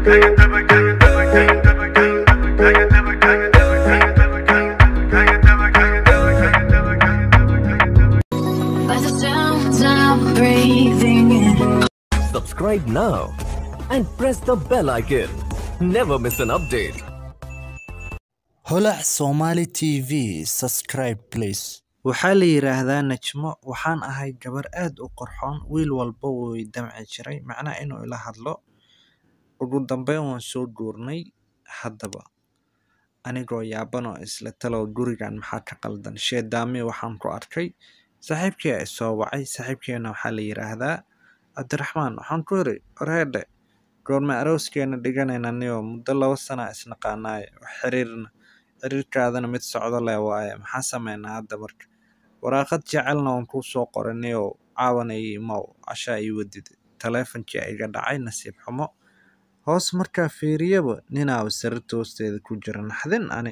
By the sounds I'm breathing in. Subscribe now and press the bell icon. Never miss an update. holac somali t v subscribe please waxaa la yidhaahdaa najmo waxaan ahay gabar aad u qorxoon wiil walba wuu i damci jiray macnaa inuu ila hadlo ugu dambeyn waan soo guurnay haddaba anigoo yaabanoo isla talow gurigan maxaa ka qaldan sheedaami waxaan ku arkay saaxiibkii ay soo wacay saaxiibkeena waxaa la yidhaahdaa cabdiraxmaan waxaan ku yiri horheedhe goorma arooskeena dhiganayna niyo muddo laba sana isnaqaanaaye wax xiriirna xiriirkaadana mid socdo leh waaye maxaa sameynaa hadda marka waraaqad jecelna waan kuu soo qoray niyow caawana ii imow cashaa ii wadide taleefonkii iga dhacay nasiib xumo hoos markaa fiiriyaba ninaaba sariirta hoosteeda ku jira naxdin ani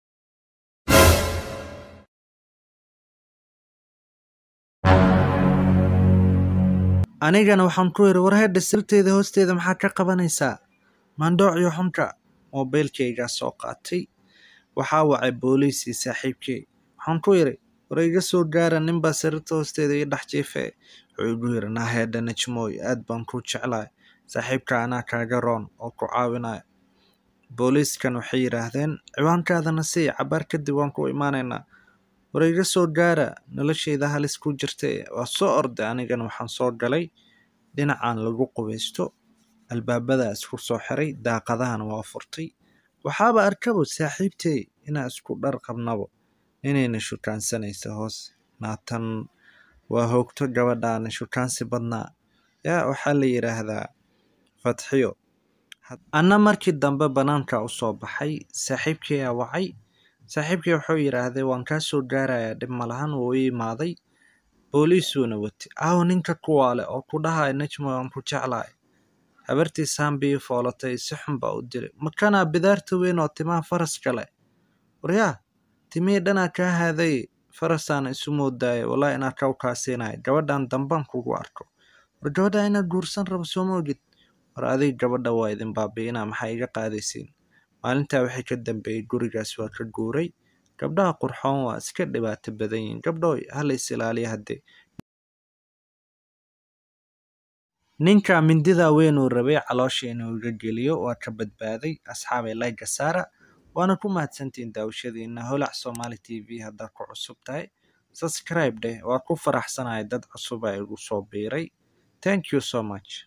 anigana waxaan ku yiri warheedha sirteeda hoosteeda maxaa ka qabanaysaa maandhoociyo xunka moobeylkaygaa soo qaatay waxaa wacay booliisii saaxiibkey waxaan ku yiri war iga soo gaara ninbaa sariirta hoosteeda ii dhex jiifee wuxuu igu yiri naaheedha najmooy aad baan kuu jeclahay saaxiibka anaa kaaga roon oo ku caawinaya booliiskan waxay yidhaahdeen ciwaankaadana sii cabaar kadib waan ku imaanaynaa war iga soo gaara noloshayda halis ku jirtay waa soo orday anigana waxaan soo galay dhinacan lagu qubaysto albaabada isku soo xiray daaqadahana waa furtay waxaaba arkabo saaxiibtey inaa isku dhar qabnabo inayna shukaansanaysa hoos naatan waa hoogto gabadhaana shukaansi badnaa yaa waxaa la yidhaahdaa fatxiyo anna markii dambe banaanka u soo baxay saaxiibkeyaa wacay saaxiibkii wuxuu yidhaahday waan kaa soo gaarayaa dhib malahan wuu ii imaaday booliisuuna watay aawo ninka kuwaale oo ku dhahaya najmo waan ku jeclahay habartii saambii foolatay si xun baa u dilay makanaa bidaarta weyn oo timaha faraska leh waryaa timihii dhanaa kaa haaday farasaana isu moodaaya walaa inaa kaw kaasiinaya gabadhan dambaan kugu arko war gabadha inaad guursan rabo sooma ogid war adig gabadha waa idin baabi'inaa maxaa iga qaadaysiin maalintaa waxay ka dambeeyey gurigaas waa ka guuray gabdhaha qurxoon waa iska dhibaato badan yihiin gabdhooy hala is ilaaliya haddee ninka mindida weyn uu rabay caloosha inuu iga geliyo waa ka badbaaday asxaabay layga saara waana ku mahadsantihiin daawashadiina holac somali t v haddaad ku cusub tahay subscribe dheh waa ku faraxsanahay dad cusub a igu soo biiray thank you so much